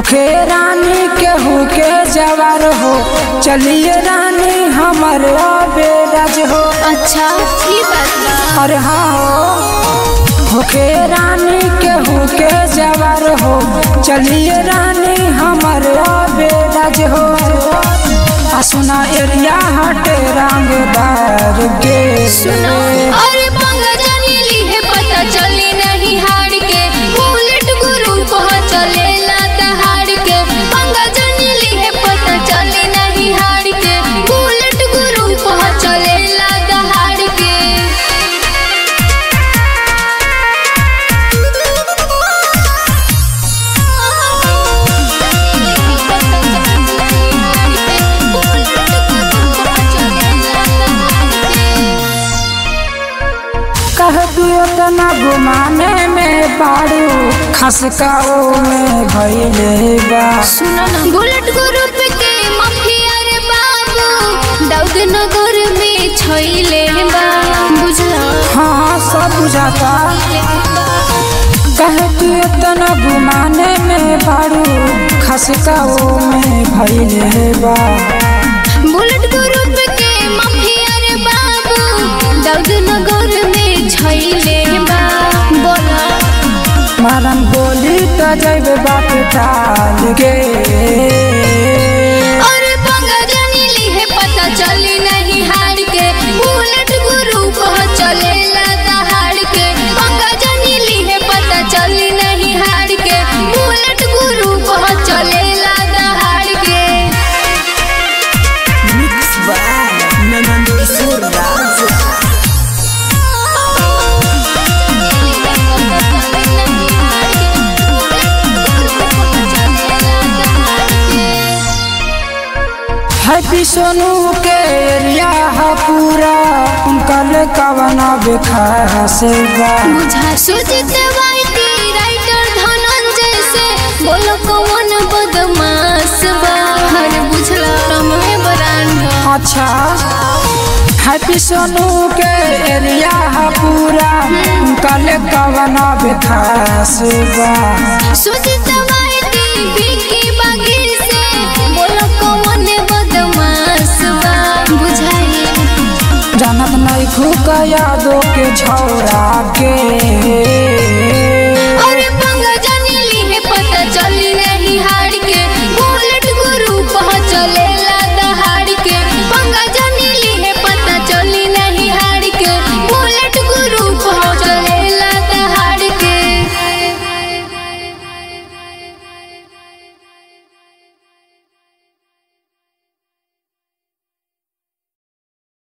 होखे रानी केहू के जवार हो चलिए रानी हमर बेराज हो अच्छा ई बात बा अरे हाँ हो होखे रानी केहू के जवार हो चलिए रानी हमर बेराज हो आ सुना एरिया हटे रंगदार गे सुनो अरे पंगा जानी ली है पता चली नहीं हार के बुलेट गुरु को चलेला दहाड़ के पंगा जानी ली है पता चली नहीं हार के बुलेट गुरु को चलेला दहाड़ के कह दियो तना घुमाने में बाड़ू खसका में भैले बा सुनो ना बुलेट ग्रुप के माफिया रे बाबू दाऊद नगर में छैले बा बुझला हाँ सब बुझाता कह दियो तना घुमाने में बाड़ू खसका में भैले बा बुलेट ग्रुप के माफिया रे बाबू दाऊद नगर में छैले बा बोला मारन बोली तो जैब बाप टाल के और पंगा जानी ली है पता चली नहीं हार के बुलेट गुरु को चलेला दहाड़ के पंगा जानी ली है पता चली नहीं हार के बुलेट गुरु को चलेला दहाड़ के हैप्पी सोनू के एरिया है पूरा उनकल कवना बेखास बा बुझा सुजित वाइटी राइटर धनंजय से बोलो कौन बदमाश बा हर बुझला रमे बरांड अच्छा हैप्पी सोनू के एरिया है पूरा उनकल कवना बेखास बा सुजित वाइटी विकी बागी से बोलो कौन बदमाश बा बुझाई जानत नहीं खुका यादों के छौरा के